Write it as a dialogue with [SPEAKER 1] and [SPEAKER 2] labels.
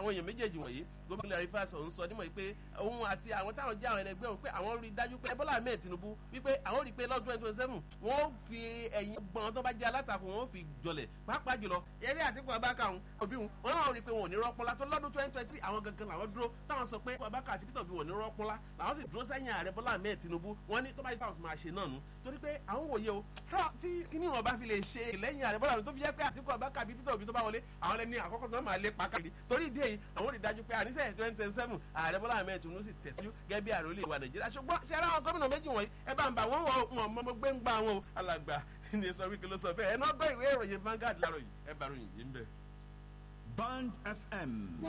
[SPEAKER 1] àwọn èèyàn méjèèjì wọ̀nyí gómìnà rivers ọ̀hún sọ nímọ̀ pé òun àti àwọn táwọn jẹ́ àwọn ẹlẹgbẹ́ òun pé àwọn rí i dájú pé bọ́lá ahmed tinubu wípé àwọn rí i pé lọ́dún twenty twenty seven wọ́n fi ẹ̀yìn gbọ́n tó bá jẹ́ alátakò wọ́n fi jọlẹ̀ pàápàá jùlọ eré àtìkù abáka òun òbí òun wọn náà rí i pé wọn ò ní rọ́pọ́lá tó lọ́dún twenty twenty three àwọn gangan làwọn dúró táwọn sọ pé abáka àti peter obi wọn ò ní rọ́pọ́lá làwọn sì dúró sẹ́yìn ààrẹ bọ́lá ahmed tinubu wọ́n ní tó bá yẹ káwọn tó máa ṣe náà nù torí pé àwọn wòye o tí kíní wọn bá fi lè ṣe lẹ́yìn ààrẹ bọ́lá tó fi jẹ́ pé àtìkù abáka àbí peter obi tó bá wọlé àwọn lẹni àkọ́kọ́ tó máa lé pàkàlì torí ìdí èyí àwọn rí i dájú pé àníṣe twenty twenty seven ààrẹ bọ́lá ahmed tinubu sì tẹ̀síwájú gẹ́gẹ́ bí ààrẹ olè wa nàìjíríà ṣùgbọ́n ṣe ara àwọn gómìnà méjì wọ̀nyí ẹ bá ń bà wọ́n wọ wọn mọ́ gbé ń gbà wọn o alàgbà ní sọ wípé ló sọ bẹ́ẹ̀ ẹ náà gbọ́ ìwé ìròyìn Vanguard láàárọ̀ yìí ẹ bá ròyìn yìí ń bẹ̀.
[SPEAKER 2] Band FM